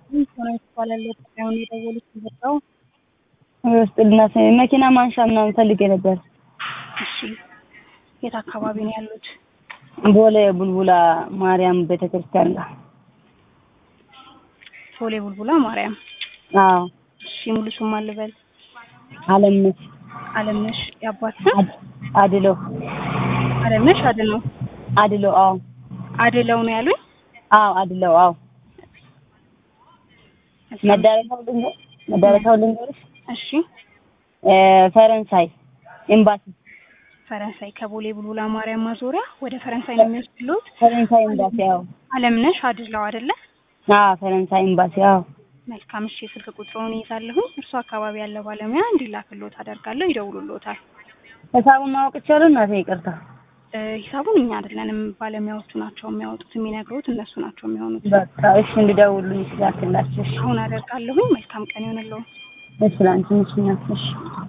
ሆነ ይባላል ጉዳዩን የደወሉት የመጣው ውስጥልና መኪና ማንሻ ምናምን ፈልጌ ነበር። እሺ የት አካባቢ ነው ያሉት? ቦሌ ቡልቡላ ማርያም ቤተክርስቲያን ጋር። ቦሌ ቡልቡላ ማርያም። አዎ እሺ ሙሉ ስም አልበል? አለምነሽ አለምነሽ የአባት ስም? አድለው አለምነሽ አድነው አድለው አዎ አድለው ነው ያሉኝ? አዎ አድለው አዎ መዳረሻው ልንገር መዳረሻው ልንገርሽ እሺ እ ፈረንሳይ ኤምባሲ ፈረንሳይ ከቦሌ ቡልቡላ ማርያም ማዞሪያ ወደ ፈረንሳይ ነው የሚወስድሉት? ፈረንሳይ ኤምባሲ አዎ አለምነሽ አድለው አይደለ? አዎ ፈረንሳይ ኤምባሲ አዎ መልካም እሺ የስልክ ቁጥሩን ይዛለሁኝ እርሱ አካባቢ ያለ ባለሙያ እንዲላክሎት አደርጋለሁ ይደውሉሎታል ሂሳቡን ማወቅ ይቻላል እናቴ ይቅርታ እ ሂሳቡን እኛ አይደለንም ባለሙያዎቹ ናቸው የሚያወጡት የሚነግሩት እነሱ ናቸው የሚሆኑት በቃ እሺ እንዲደውሉልኝ ስላክላችሁ እሺ አሁን አደርጋለሁኝ መልካም ቀን ይሆንልዎ እሺ ላንቺ ምሽኛ እሺ